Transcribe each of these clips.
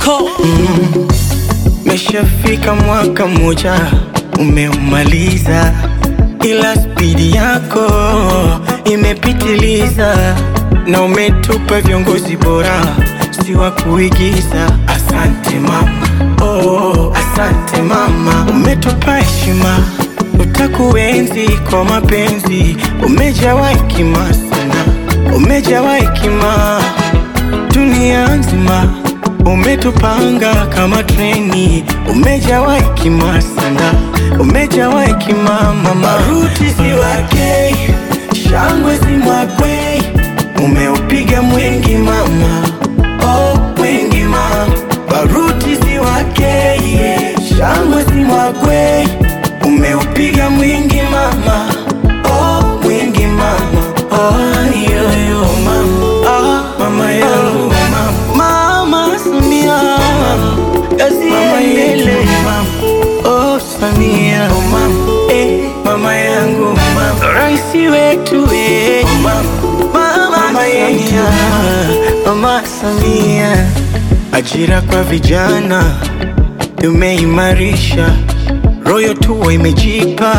Moko Meshafika mwaka mmoja umeumaliza, ila spidi yako imepitiliza, na umetupa viongozi bora, si wa kuigiza. Asante mama, oh, asante mama, umetupa heshima, utakuenzi kwa mapenzi, umejawa hekima sana, umejawa hekima dunia nzima umetupanga kama treni, umejawa hekima sana, umejawa hekima mama. Ruti si wake, shangwe si mwakwe, umeupiga mwingi mama, oh mwingi mama. Baruti si wake, yeah. shangwe si mwakwe, umeupiga mwingi mama, oh mwingi mama, oh yo yo mama, ah mama yangu mama, mama Samia, kazi iendelee mama, oh Samia mama, eh mama yangu mama, raisi wetu eh mama, mama Samia, mama Samia, ajira kwa vijana umeimarisha royo tuwa imejipa,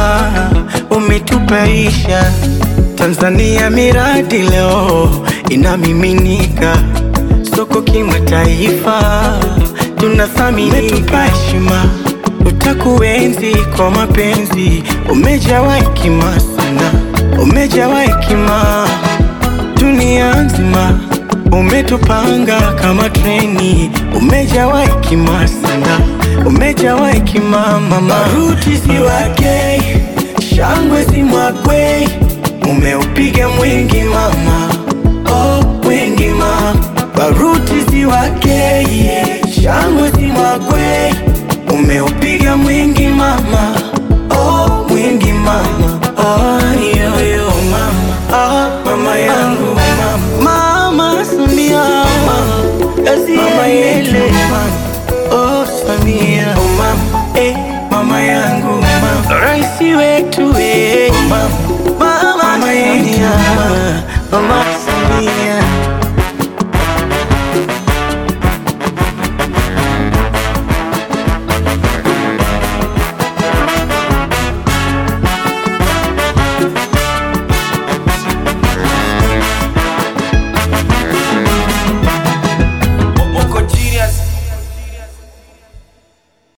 umetupaisha Tanzania, miradi leo inamiminika soko kimataifa, tunathamini, umetupa heshima, utakuenzi kwa mapenzi, umejawa hekima sana, umejawa hekima dunia nzima umetupanga kama treni, umejawa hekima sana, umejawa hekima mama. Ruti si wake, shangwe si mwakwe, umeupiga mwingi mama, oh mwingi mama. Baruti si wake, yeah. shangwe si mwakwe, umeupiga mwingi mama, oh mwingi mama, oh yo yo mama, ah mama yangu mama, mama Samia, kazi iendelee mama, oh Samia, oh mama, eh mama yangu mama, raisi wetu eh mama, mama Samia, mama Samia.